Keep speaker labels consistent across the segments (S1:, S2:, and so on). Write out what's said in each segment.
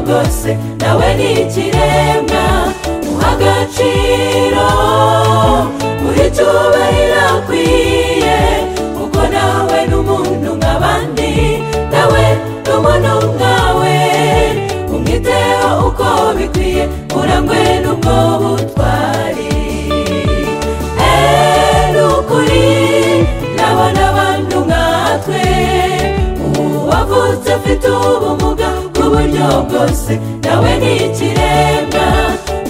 S1: byose nawe ni ikiremwa uha agaciro buri cyubahiro akwiye kuko nawe ni umuntu nk'abandi nawe ni umuntu nkawe umwiteho uko bikwiye urangwe n'ubwo butwari Eh, ni ukuri nabona abantu nkatwe uwavutse afite ubumuga bw'uburyo bwose nawe ni ikiremwa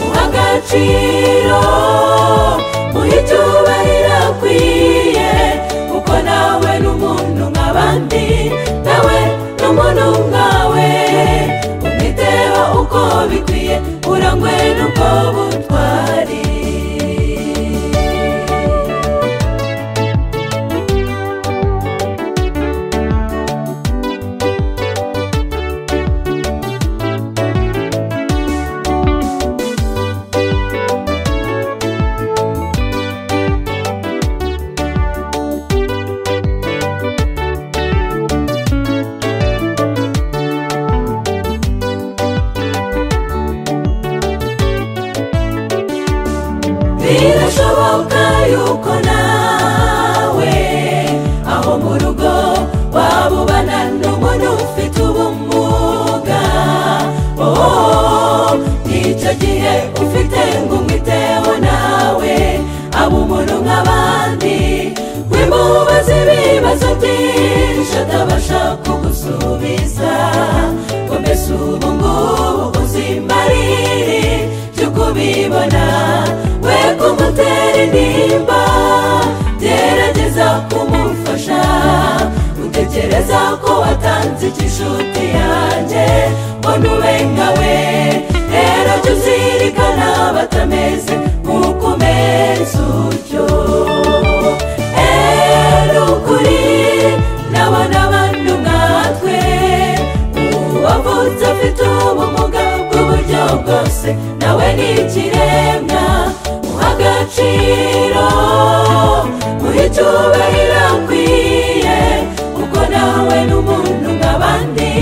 S1: uha agaciro uha icyubahiro akwiye kuko nawe ni umuntu nk'abandi nawe ni umuntu nkawe umwiteho uko bikwiye urangwe n'ubwo butwari birashoboka yuko nawe aho mu rugo waba ubana n'umuntu ufite ubumuga Oh, nicyo gihe ufite ngo umwiteho nawe aba umuntu nk'abandi wimubaze ibibazo byinshi atabasha kugusubiza ngo mbese ubu ngubu ubuzima riri cyo kubibona we kumutera intimba gerageza kumufasha utekereza ko watanze icy'inshuti yanjye mbona ube nkawe rero jya uzirikana batameze nk'uko umeze utyo Eh, ni ukuri nabona abantu nkatwe uwavutse afite ubumuga bw'uburyo bwose nawe ni ikiremwa uha agaciro uha icyubahiro akwiye kuko nawe ni umuntu nk'abandi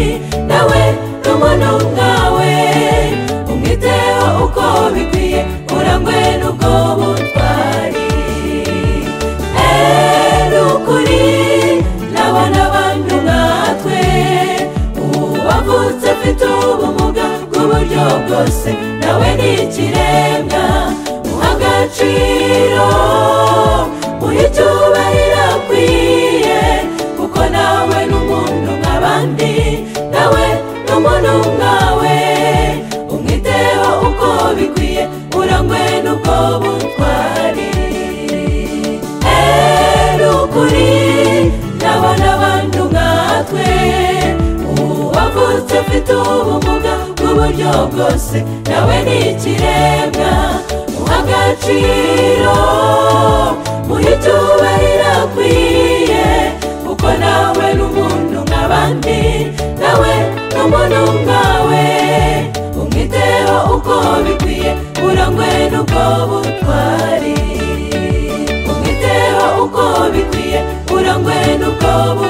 S1: nawe ni umuntu nkawe umwiteho uko bikwiye urangwe n'ubwo butwari Eh, ni ukuri nabona abantu nkatwe uwavutse afite ubumuga bw'uburyo bwose nawe ni ikiremwa uha agaciro uha icyubahiro akwiye kuko nawe ni umuntu nk'abandi nawe ni umuntu nkawe umwiteho uko bikwiye urangwe n'ubwo butwari Eh, ni ukuri nabona abantu nkatwe uwavutse afite ubumuga bw'uburyo bwose nawe ni ikiremwa uha agaciro uha icyubahiro akwiye kuko nawe ni umuntu nk'abandi nawe ni umuntu nkawe umwiteho uko bikwiye urangwe n'ubwo butwari umwiteho uko bikwiye urangwe n'ubwo butwari